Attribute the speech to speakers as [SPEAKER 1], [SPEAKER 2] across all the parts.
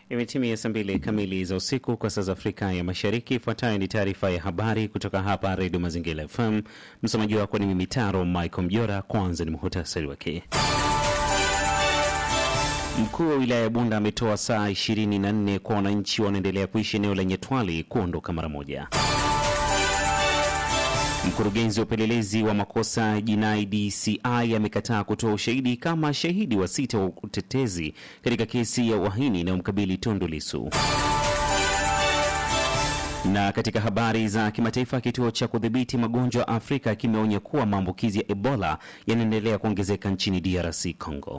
[SPEAKER 1] Imetimia saa mbili kamili za usiku kwa saa za Afrika ya Mashariki. Ifuatayo ni taarifa ya habari kutoka hapa Redio Mazingira FM. Msomaji wako ni mimi Taro Michael Mjora. Kwanza ni muhutasari wake. Mkuu wa wilaya ya Bunda ametoa saa 24 kwa wananchi wanaendelea kuishi eneo la Nyetwali kuondoka mara moja. Mkurugenzi wa upelelezi wa makosa ya jinai DCI amekataa kutoa ushahidi kama shahidi wa sita wa utetezi katika kesi ya uhaini inayomkabili Tundu Lissu. Na katika habari za kimataifa, kituo cha kudhibiti magonjwa Afrika kimeonya kuwa maambukizi ya Ebola yanaendelea kuongezeka nchini DRC Congo.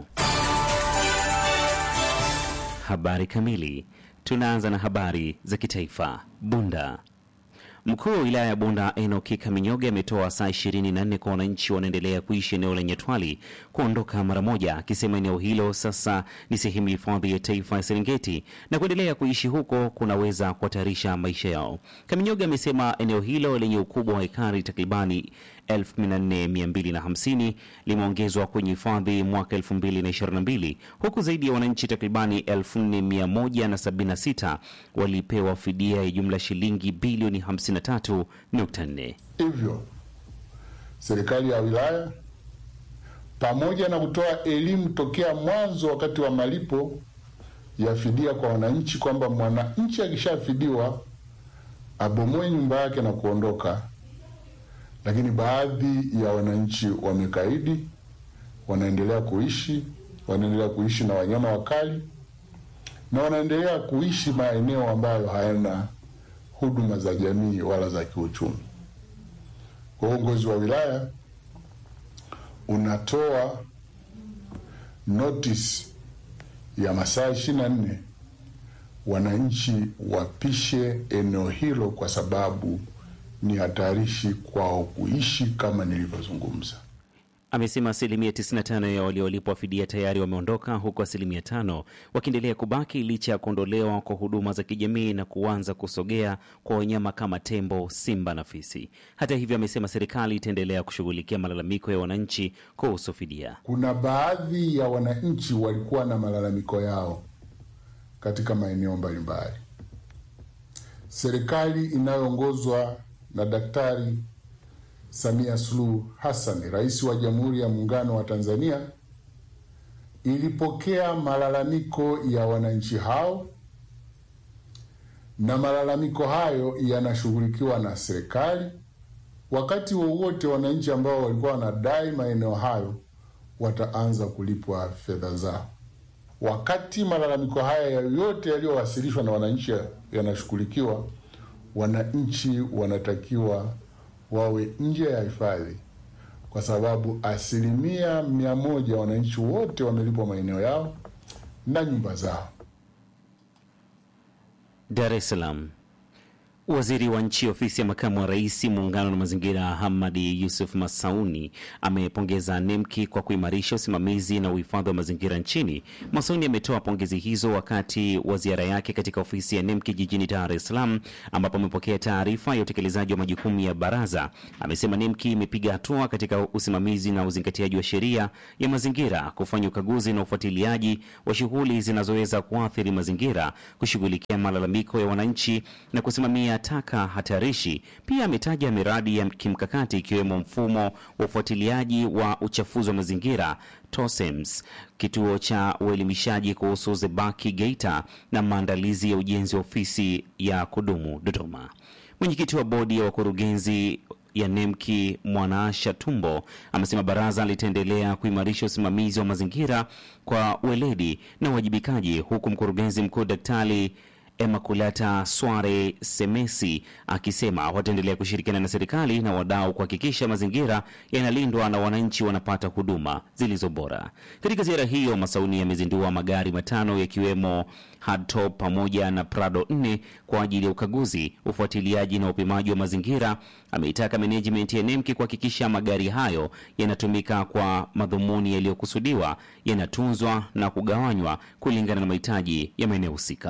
[SPEAKER 1] Habari kamili. Tunaanza na habari za kitaifa. Bunda Mkuu wa wilaya ya Bunda Enoki Kaminyoge ametoa saa 24 kwa wananchi wanaendelea kuishi eneo la Nyatwali kuondoka mara moja, akisema eneo hilo sasa ni sehemu ya hifadhi ya taifa ya Serengeti na kuendelea kuishi huko kunaweza kuhatarisha maisha yao. Kaminyoge amesema eneo hilo lenye ukubwa wa ekari takribani 14250 limeongezwa kwenye hifadhi mwaka 2022 huku zaidi ya wananchi takribani 4176 walipewa fidia ya jumla shilingi bilioni 53.4.
[SPEAKER 2] Hivyo serikali ya wilaya pamoja na kutoa elimu tokea mwanzo wakati wa malipo ya fidia kwa wananchi kwamba mwananchi akishafidiwa abomoe nyumba yake na kuondoka, lakini baadhi ya wananchi wamekaidi, wanaendelea kuishi, wanaendelea kuishi na wanyama wakali na wanaendelea kuishi maeneo ambayo hayana huduma za jamii wala za kiuchumi. Kwa uongozi wa wilaya unatoa notice ya masaa ishirini na nne wananchi wapishe eneo hilo, kwa sababu ni hatarishi kwao kuishi kama nilivyozungumza.
[SPEAKER 1] Amesema asilimia 95 ya waliolipwa fidia tayari wameondoka huku asilimia tano wakiendelea kubaki licha ya kuondolewa kwa huduma za kijamii na kuanza kusogea kwa wanyama kama tembo, simba na fisi. Hata hivyo, amesema serikali itaendelea kushughulikia malalamiko ya wananchi kuhusu fidia.
[SPEAKER 2] Kuna baadhi ya wananchi walikuwa na malalamiko yao katika maeneo mbalimbali. Serikali inayoongozwa na Daktari Samia Suluhu Hassan, Rais wa Jamhuri ya Muungano wa Tanzania, ilipokea malalamiko ya wananchi hao na malalamiko hayo yanashughulikiwa na serikali. Wakati wowote wananchi ambao walikuwa wanadai maeneo hayo wataanza kulipwa fedha zao. Wakati malalamiko haya yote yaliyowasilishwa na wananchi yanashughulikiwa, wananchi wanatakiwa wawe nje ya hifadhi kwa sababu asilimia mia moja wananchi wote wamelipwa maeneo yao na nyumba zao.
[SPEAKER 1] Dar es Salaam. Waziri wa nchi ofisi ya makamu wa rais muungano na mazingira Hamadi Yusuf Masauni amepongeza NEMKI kwa kuimarisha usimamizi na uhifadhi wa mazingira nchini. Masauni ametoa pongezi hizo wakati wa ziara yake katika ofisi ya NEMKI jijini Dar es Salaam, ambapo amepokea taarifa ya utekelezaji wa majukumu ya baraza. Amesema NEMKI imepiga hatua katika usimamizi na uzingatiaji wa sheria ya mazingira, kufanya ukaguzi na ufuatiliaji wa shughuli zinazoweza kuathiri mazingira, kushughulikia malalamiko ya wananchi na kusimamia taka hatarishi. Pia ametaja miradi ya kimkakati ikiwemo mfumo wa ufuatiliaji wa uchafuzi wa mazingira TOSEMS, kituo cha uelimishaji kuhusu zebaki Geita na maandalizi ya ujenzi wa ofisi ya kudumu Dodoma. Mwenyekiti wa bodi ya wakurugenzi ya NEMKI Mwanaasha Tumbo amesema baraza litaendelea kuimarisha usimamizi wa mazingira kwa weledi na uwajibikaji, huku mkurugenzi mkuu Daktari Emakulata Sware Semesi akisema wataendelea kushirikiana na serikali na wadau kuhakikisha mazingira yanalindwa na wananchi wanapata huduma zilizo bora. Katika ziara hiyo, Masauni yamezindua magari matano yakiwemo Hardtop pamoja na Prado 4 kwa ajili ya ukaguzi, ufuatiliaji na upimaji wa mazingira. Ameitaka management ya NEMKI kuhakikisha magari hayo yanatumika kwa madhumuni yaliyokusudiwa, yanatunzwa na kugawanywa kulingana na mahitaji ya maeneo husika.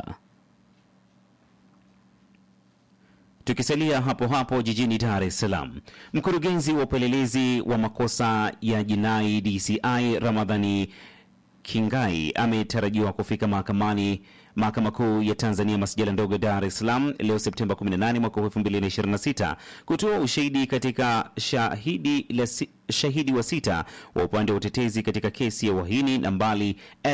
[SPEAKER 1] Tukisalia hapo hapo jijini Dar es Salaam, mkurugenzi wa upelelezi wa makosa ya jinai DCI Ramadhani Kingai ametarajiwa kufika mahakamani mahakama kuu ya Tanzania masijala ndogo ya Dar es Salaam leo Septemba 18 mwaka 2026 kutoa ushahidi katika shahidi, la, si- shahidi wa sita wa upande wa utetezi katika kesi ya uhaini nambari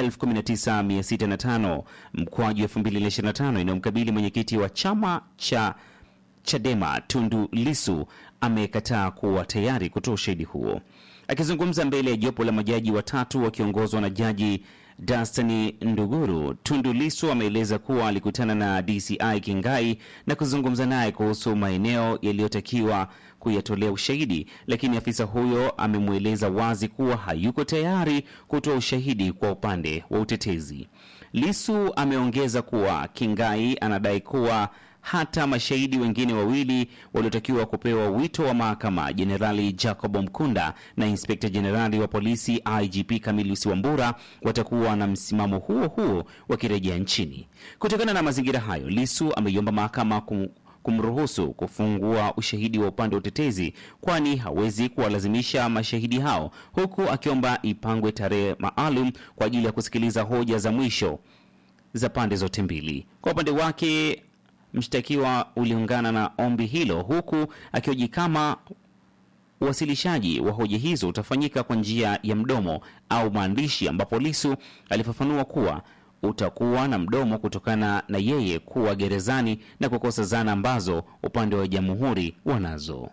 [SPEAKER 1] 119605 mkwaju 2025 inayomkabili mwenyekiti wa chama cha Chadema Tundu Lisu amekataa kuwa tayari kutoa ushahidi huo. Akizungumza mbele ya jopo la majaji watatu wakiongozwa na jaji Dastani Nduguru, Tundu Lisu ameeleza kuwa alikutana na DCI Kingai na kuzungumza naye kuhusu maeneo yaliyotakiwa kuyatolea ushahidi, lakini afisa huyo amemweleza wazi kuwa hayuko tayari kutoa ushahidi kwa upande wa utetezi. Lisu ameongeza kuwa Kingai anadai kuwa hata mashahidi wengine wawili waliotakiwa kupewa wito wa mahakama, Jenerali Jacob Mkunda na Inspekta Jenerali wa polisi IGP Camillus Wambura, watakuwa na msimamo huo huo wakirejea nchini. Kutokana na mazingira hayo, Lisu ameiomba mahakama kum kumruhusu kufungua ushahidi wa upande wa utetezi, kwani hawezi kuwalazimisha mashahidi hao, huku akiomba ipangwe tarehe maalum kwa ajili ya kusikiliza hoja za mwisho za pande zote mbili. Kwa upande wake mshtakiwa uliungana na ombi hilo huku akioji kama uwasilishaji wa hoja hizo utafanyika kwa njia ya mdomo au maandishi, ambapo Lisu alifafanua kuwa utakuwa na mdomo kutokana na yeye kuwa gerezani na kukosa zana ambazo upande wa jamhuri wanazo.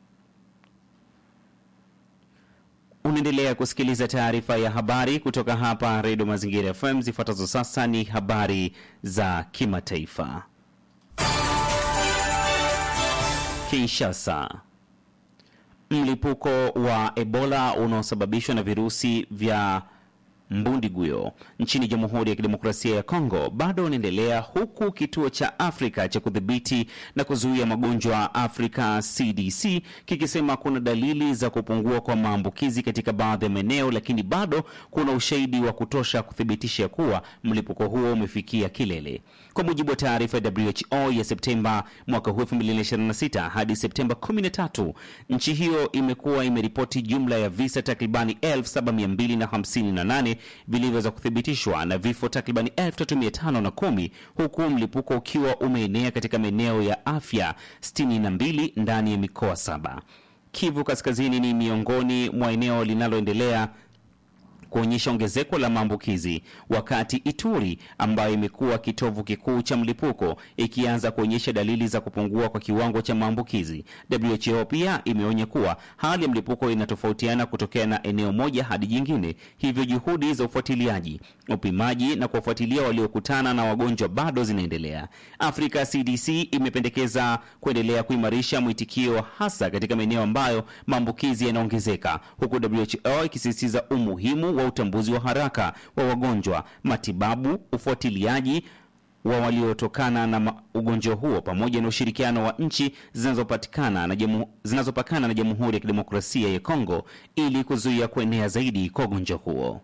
[SPEAKER 1] Unaendelea kusikiliza taarifa ya habari kutoka hapa Redio Mazingira FM. Zifuatazo sasa ni habari za kimataifa. Kinshasa. Mlipuko wa Ebola unaosababishwa na virusi vya mbundigwio nchini Jamhuri ya Kidemokrasia ya Kongo bado unaendelea huku kituo cha Afrika cha kudhibiti na kuzuia magonjwa Afrika CDC kikisema kuna dalili za kupungua kwa maambukizi katika baadhi ya maeneo, lakini bado kuna ushahidi wa kutosha kuthibitisha kuwa mlipuko huo umefikia kilele. Kwa mujibu wa taarifa ya WHO ya Septemba mwaka huu 2026 hadi Septemba 13, nchi hiyo imekuwa imeripoti jumla ya visa takribani 7258 vilivyoweza kuthibitishwa na vifo takribani 3510 huku mlipuko ukiwa umeenea katika maeneo ya afya 62 ndani ya mikoa saba. Kivu Kaskazini ni miongoni mwa eneo linaloendelea kuonyesha ongezeko la maambukizi, wakati Ituri ambayo imekuwa kitovu kikuu cha mlipuko ikianza kuonyesha dalili za kupungua kwa kiwango cha maambukizi. WHO pia imeonya kuwa hali ya mlipuko inatofautiana kutokea na eneo moja hadi jingine, hivyo juhudi za ufuatiliaji, upimaji na kuwafuatilia waliokutana na wagonjwa bado zinaendelea. Afrika CDC imependekeza kuendelea kuimarisha mwitikio hasa katika maeneo ambayo maambukizi yanaongezeka, huku WHO ikisisitiza umuhimu wa utambuzi wa haraka wa wagonjwa, matibabu, ufuatiliaji wa waliotokana na ma- ugonjwa huo pamoja na ushirikiano wa nchi zinazopatikana na jamu, zinazopakana na Jamhuri ya Kidemokrasia ya Kongo ili kuzuia kuenea zaidi kwa ugonjwa huo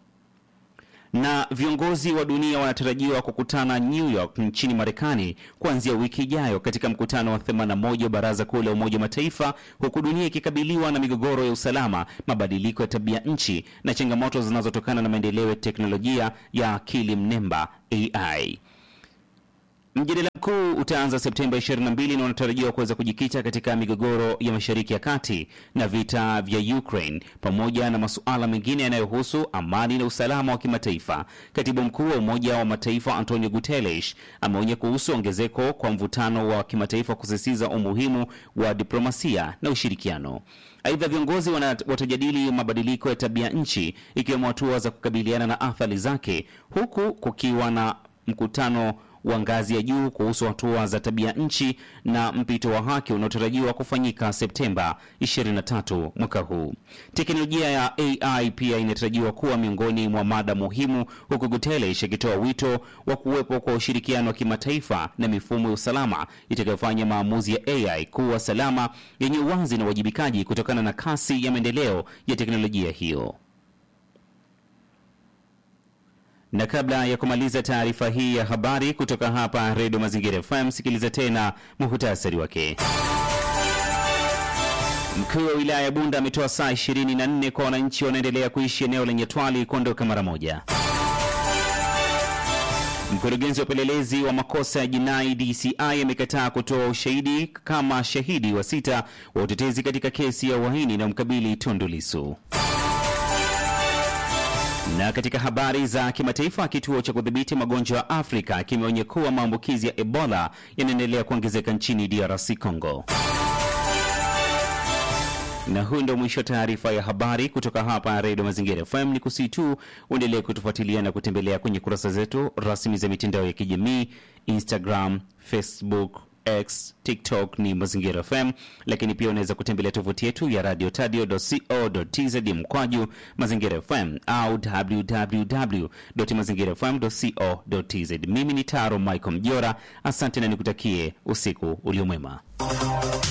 [SPEAKER 1] na viongozi wa dunia wanatarajiwa kukutana New York nchini Marekani kuanzia wiki ijayo katika mkutano wa 81 wa Baraza Kuu la Umoja wa Mataifa, huku dunia ikikabiliwa na migogoro ya usalama, mabadiliko ya tabia nchi na changamoto zinazotokana na maendeleo ya teknolojia ya akili mnemba AI. Mjadala mkuu utaanza Septemba 22 na unatarajiwa kuweza kujikita katika migogoro ya Mashariki ya Kati na vita vya Ukraine pamoja na masuala mengine yanayohusu amani na usalama wa kimataifa. Katibu mkuu wa Umoja wa Mataifa Antonio Guterres ameonya kuhusu ongezeko kwa mvutano wa kimataifa, kusisitiza umuhimu wa diplomasia na ushirikiano. Aidha, viongozi wana- watajadili mabadiliko ya tabia nchi ikiwemo hatua za kukabiliana na athari zake, huku kukiwa na mkutano wa ngazi ya juu kuhusu hatua za tabia nchi na mpito wa haki unaotarajiwa kufanyika Septemba 23 mwaka huu. Teknolojia ya AI pia inatarajiwa kuwa miongoni mwa mada muhimu, huku Guterres akitoa wito wa kuwepo kwa ushirikiano wa kimataifa na mifumo ya usalama itakayofanya maamuzi ya AI kuwa salama, yenye uwazi na uwajibikaji kutokana na kasi ya maendeleo ya teknolojia hiyo. Na kabla ya kumaliza taarifa hii ya habari kutoka hapa Redio Mazingira FM, sikiliza tena muhutasari wake. Mkuu wa wilaya ya Bunda ametoa saa 24 kwa wananchi wanaendelea kuishi eneo lenye twali kuondoka mara moja. Mkurugenzi wa upelelezi wa makosa ya jinai DCI amekataa kutoa ushahidi kama shahidi wa sita wa utetezi katika kesi ya uhaini na mkabili Tundu Lissu. Na katika habari za kimataifa, kituo cha kudhibiti magonjwa ya Afrika kimeonya kuwa maambukizi ya Ebola yanaendelea kuongezeka nchini DRC Congo. Na huu ndio mwisho wa taarifa ya habari kutoka hapa Redio Mazingira FM. Ni kusii tu uendelee kutufuatilia na kutembelea kwenye kurasa zetu rasmi za mitandao ya kijamii Instagram, Facebook, X, TikTok ni Mazingira FM, lakini pia unaweza kutembelea tovuti yetu ya radio tadio.co.tz mkwaju Mazingira FM au www.mazingirafm.co.tz. Mimi ni Taro Michael Mjora, asante na nikutakie usiku uliomwema.